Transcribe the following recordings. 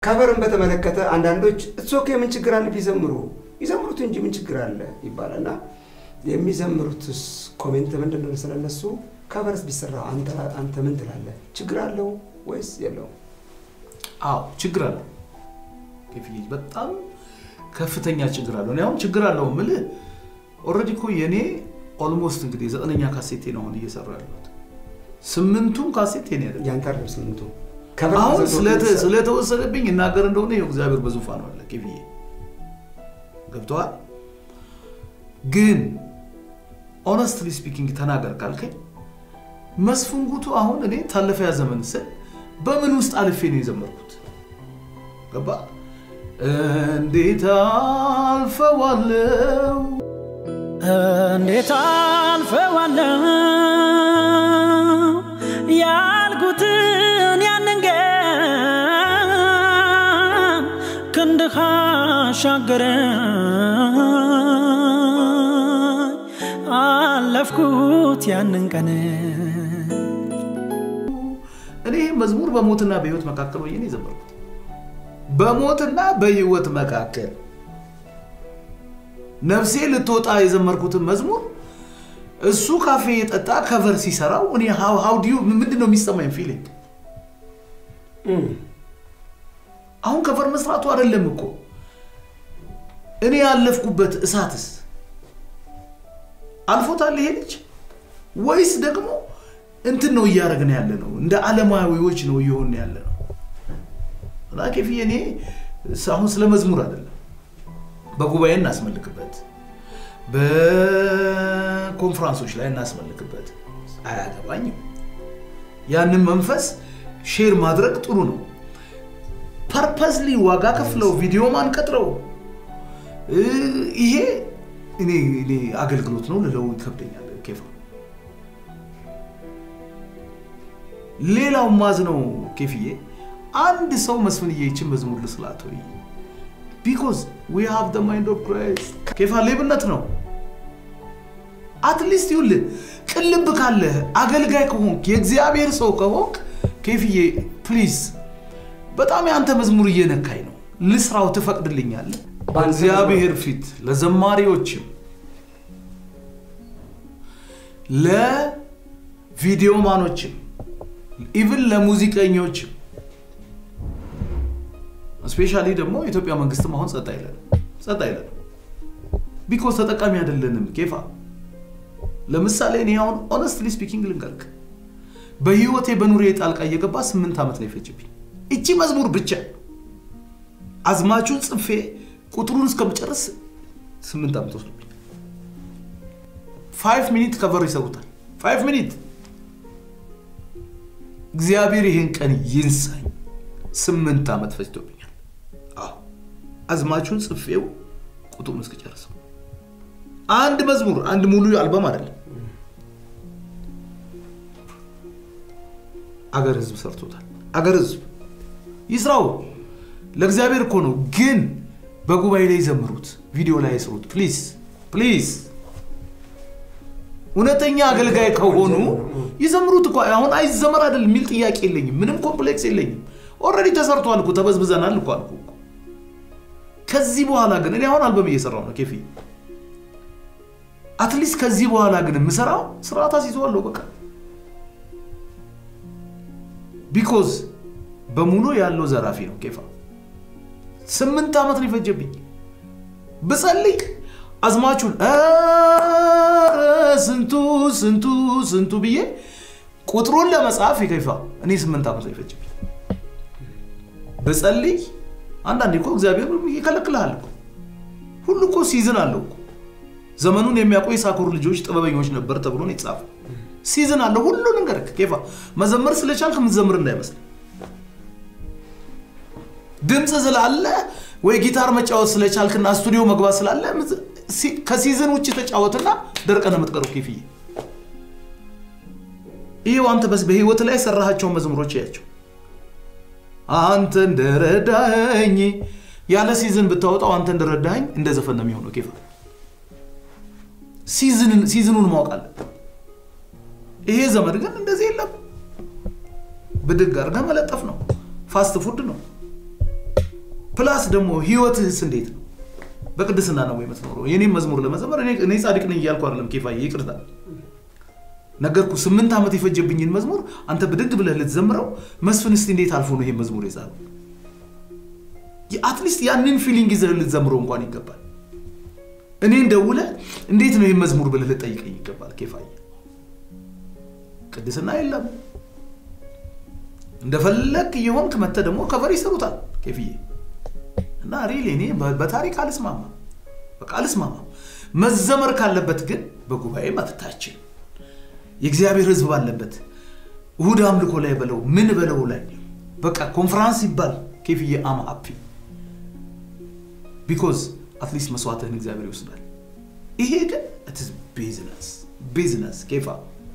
ከቨርን በተመለከተ አንዳንዶች እሶኬ ምን ችግር አለ ቢዘምሩ ይዘምሩት እንጂ ምን ችግር አለ ይባላል እና የሚዘምሩትስ ኮሜንት ምንድን ነው ስለነሱ? ከቨርስ ቢሰራ አንተ አንተ ምን ትላለህ? ችግር አለው ወይስ የለውም? አዎ ችግር አለው። ኬፊ በጣም ከፍተኛ ችግር አለው። እኔ አሁን ችግር አለው የምልህ ኦልሬዲ እኮ የእኔ ኦልሞስት እንግዲህ ዘጠነኛ ካሴቴ ነው አሁን እየሰራ ያለሁት። ስምንቱም ካሴት የኔ አይደለም። ያንተ አይደለም ስምንቱ አሁን ስለተ- ስለተወሰደብኝ እናገር እንደሆነ ይኸው እግዚአብሔር በዙፋኑ አለ። ኬፍዬ ገብተዋል። ግን ኦነስትሊ ስፒኪንግ ተናገር ካልከኝ መስፍን ጉቱ አሁን እኔ ታለፈያ ዘመን ስል በምን ውስጥ አልፌ ነው የዘመርኩት? ገባ እንዴት አልፈዋለው እንዴት አልፈዋለሁ ያልኩትን ያንን ቀን ክንድህ አሻገረኝ አለፍኩት ያንን ቀን እኔ ይህ መዝሙር በሞትና በህይወት መካከል ሆኜ ነው የዘመርኩት። በሞትና በህይወት መካከል ነፍሴ ልትወጣ የዘመርኩትን መዝሙር እሱ ካፌ የጠጣ ከቨር ሲሰራው እኔ ሀው ዲዩ ምንድን ነው የሚሰማኝ ፊሊንግ? አሁን ከቨር መስራቱ አይደለም እኮ እኔ ያለፍኩበት እሳትስ አልፎታል ይሄ ልጅ ወይስ ደግሞ እንትን ነው እያደረግን ያለ ነው? እንደ ዓለማዊዎች ነው እየሆን ያለ ነው። እና ኬፍዬ እኔ አሁን ስለ መዝሙር አይደለም በጉባኤ እናስመልክበት፣ በኮንፈራንሶች ላይ እናስመልክበት፣ አያገባኝም። ያንን መንፈስ ሼር ማድረግ ጥሩ ነው። ፐርፐስሊ ዋጋ ከፍለው ቪዲዮ ማን ቀጥረው እ ይሄ እኔ እኔ አገልግሎት ነው ልለው ይከብደኛል። ኬፋ ሌላው ማዝ ነው ኬፍዬ አንድ ሰው መስፍንዬ ይችን መዝሙር ልስላት ወይ ቢኮዝ ዊ ሃቭ ደ ማይንድ ኦፍ ክራይስት ኬፋ ሌብነት ነው። አትሊስት ይኸውልህ ቅልብ ካለህ አገልጋይ ከሆንክ የእግዚአብሔር ሰው ከሆንክ ኬፍዬ ፕሊዝ በጣም የአንተ መዝሙር እየነካኝ ነው። ልስራው ትፈቅድልኛለህ? በእግዚአብሔር ፊት ለዘማሪዎችም ለቪዲዮ ማኖችም ኢቭን ለሙዚቀኞችም ስፔሻሊ ደግሞ የኢትዮጵያ መንግስትም አሁን ጸጥ አይለን ጸጥ አይለን ቢኮዝ ተጠቃሚ አይደለንም። ኬፋ ለምሳሌ እኔ አሁን ኦነስትሊ ስፒኪንግ ልንገርክ በህይወቴ በኑሬ ጣልቃ እየገባ ስምንት ዓመት ነው የፈጀብኝ እቺ መዝሙር ብቻ አዝማቹን ጽፌ ቁጥሩን እስከምጨርስ ስምንት ዓመት ወስዶብኝ ፋይቭ ሚኒት ከቨር ይሰሩታል። ፋይቭ ሚኒት እግዚአብሔር ይህን ቀን ይንሳኝ። ስምንት ዓመት ፈጅቶብኛል። አዎ አዝማቹን ጽፌው ቁጥሩን እስክጨርሰው አንድ መዝሙር አንድ ሙሉ አልበም አይደለም። አገር ህዝብ ሰርቶታል። አገር ህዝብ ይስራው፣ ለእግዚአብሔር እኮ ነው። ግን በጉባኤ ላይ ዘምሩት፣ ቪዲዮ ላይ ስሩት። ፕሊዝ ፕሊዝ። እውነተኛ አገልጋይ ከሆኑ ይዘምሩት እኮ አሁን አይዘመር አይደል የሚል ጥያቄ የለኝም። ምንም ኮምፕሌክስ የለኝም። ኦልሬዲ ተሰርቷል እኮ ተበዝብዘናል እኮ አልኩ እኮ። ከዚህ በኋላ ግን እኔ አሁን አልበም እየሰራው ነው ኬፊ። አትሊስት ከዚህ በኋላ ግን የምሰራው ስርዓት አስይዘዋለሁ በቃ ቢኮዝ በሙሉ ያለው ዘራፊ ነው ኬፋ። ስምንት ዓመት ነው የፈጀብኝ ብጸልይ አዝማቹን ኧረ ስንቱ ስንቱ ስንቱ ብዬ ቁጥሩን ለመጻፍ ይከፋ እኔ ስምንት ዓመት ነው የፈጀብኝ ብጸልይ። አንዳንዴ እኮ እግዚአብሔር ይከለክልሃል እኮ ሁሉ እኮ ሲዝን አለው እኮ ዘመኑን የሚያውቁ የሳኮር ልጆች ጥበበኞች ነበር ተብሎ ነው የተጻፈው። ሲዝን አለው ሁሉ ነገር ኬፋ መዘመር ስለቻልክ የምትዘምር እንዳይመስል ድምፅ ስላለ ወይ ጊታር መጫወት ስለቻልክና ስቱዲዮ መግባት ስላለ ከሲዝን ውጭ ተጫወትና ደርቀን የምትቀረው ኬፍዬ። ይሄው አንተ በስ በህይወት ላይ የሰራሃቸውን መዝሙሮች ያቸው አንተ እንደረዳኝ ያለ ሲዝን ብታወጣው አንተ እንደረዳኝ እንደ ዘፈን ነው የሚሆነው ኬፋ። ሲዝኑን ማወቅ አለብን። ይሄ ዘመድ ግን እንደዚህ የለም። ብድግ አድርገህ መለጠፍ ነው። ፋስት ፉድ ነው። ፕላስ ደግሞ ህይወትህስ እንዴት ነው? በቅድስና ነው ወይ የምትኖረው? የኔም መዝሙር ለመዘመር እኔ እኔ ጻድቅ ነኝ እያልኩ አይደለም። ኬፋዬ ይቅርታ ነገርኩ። ስምንት ዓመት የፈጀብኝን መዝሙር አንተ ብድግ ብለህ ልትዘምረው መስፍን እስቲ እንዴት አልፎ ነው ይሄን መዝሙር የጻፈው? አትሊስት ያንን ፊሊንግ ይዘህ ልትዘምረው እንኳን ይገባል። እኔን ደውለህ እንዴት ነው ይህን መዝሙር ብለህ ልጠይቀኝ ይገባል። ኬፋዬ ቅድስና የለም። እንደፈለግ እየሆንክ መተህ ደግሞ ከቨር ይሰሩታል ኬፍዬ እና ሪሊ እኔ በ- በታሪክ አልስማማ በቃ አልስማማ። መዘመር ካለበት ግን በጉባኤ መፍታችን የእግዚአብሔር ሕዝብ ባለበት እሁድ አምልኮ ላይ በለው ምን በለው ላይ በቃ ኮንፈራንስ ይባል ኬፍዬ አም ሃፒ ቢኮዝ አትሊስት መስዋዕትህን እግዚአብሔር ይወስዳል። ይሄ ግን ኢትስ ቢዝነስ ቢዝነስ ኬፋ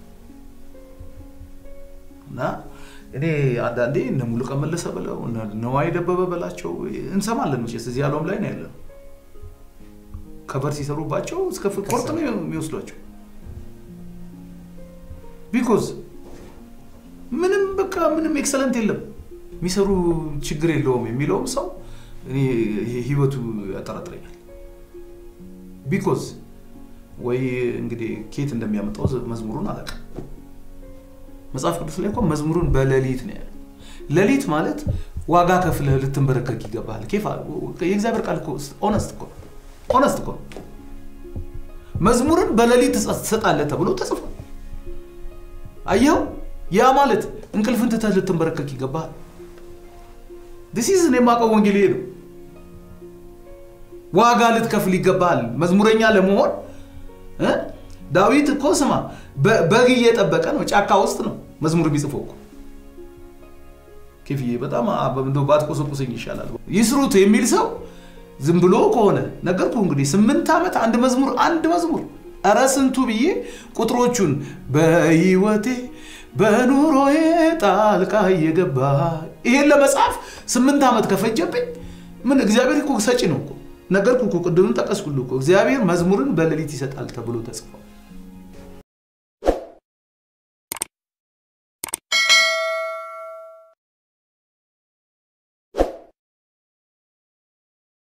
እና እኔ አንዳንዴ እነ ሙሉቀን መለሰ በለው እነ ነዋይ ደበበ በላቸው እንሰማለን። መቼስ እዚህ ዓለም ላይ ነው ያለነው። ከበር ሲሰሩባቸው እስከ ቆርጥ ነው የሚወስዷቸው። ቢኮዝ ምንም በቃ ምንም ኤክሰለንት የለም የሚሰሩ ችግር የለውም የሚለውም ሰው እኔ ይሄ ህይወቱ ያጠራጥረኛል። ቢኮዝ ወይ እንግዲህ ኬት እንደሚያመጣው መዝሙሩን አላውቅም። መጽሐፍ ቅዱስ ላይ እኮ መዝሙሩን በሌሊት ነው ያለው። ሌሊት ማለት ዋጋ ከፍለህ ልትንበረከክ ይገባል። ኬፋ የእግዚአብሔር ቃል እኮ ኦነስት እኮ ኦነስት እኮ መዝሙርን በሌሊት ትሰጣለህ ተብሎ ተጽፏል። አየኸው? ያ ማለት እንቅልፍን ትተህ ልትንበረከክ ይገባል። ዲሲዝን የማውቀው ወንጌል ይሄ ነው። ዋጋ ልትከፍል ይገባል መዝሙረኛ ለመሆን እ? ዳዊት እኮ ስማ በ- በግ እየጠበቀ ነው፣ ጫካ ውስጥ ነው መዝሙር የሚጽፈው እኮ። ኬፍዬ በጣም አ- እንደው ባትቆሰቁሰኝ ይሻላል። ይስሩት የሚል ሰው ዝም ብሎ ከሆነ ነገርኩ እንግዲህ ስምንት ዓመት አንድ መዝሙር አንድ መዝሙር ኧረ ስንቱ ብዬ ቁጥሮቹን በህይወቴ በኑሮዬ ጣልቃ እየገባ ይሄን ለመጻፍ ስምንት ዓመት ከፈጀብኝ ምን እግዚአብሔር እኮ ሰጪ ነው እኮ ነገርኩ እኮ ቅድምም ጠቀስኩልህ እኮ እግዚአብሔር መዝሙርን በሌሊት ይሰጣል ተብሎ ተጽፏል።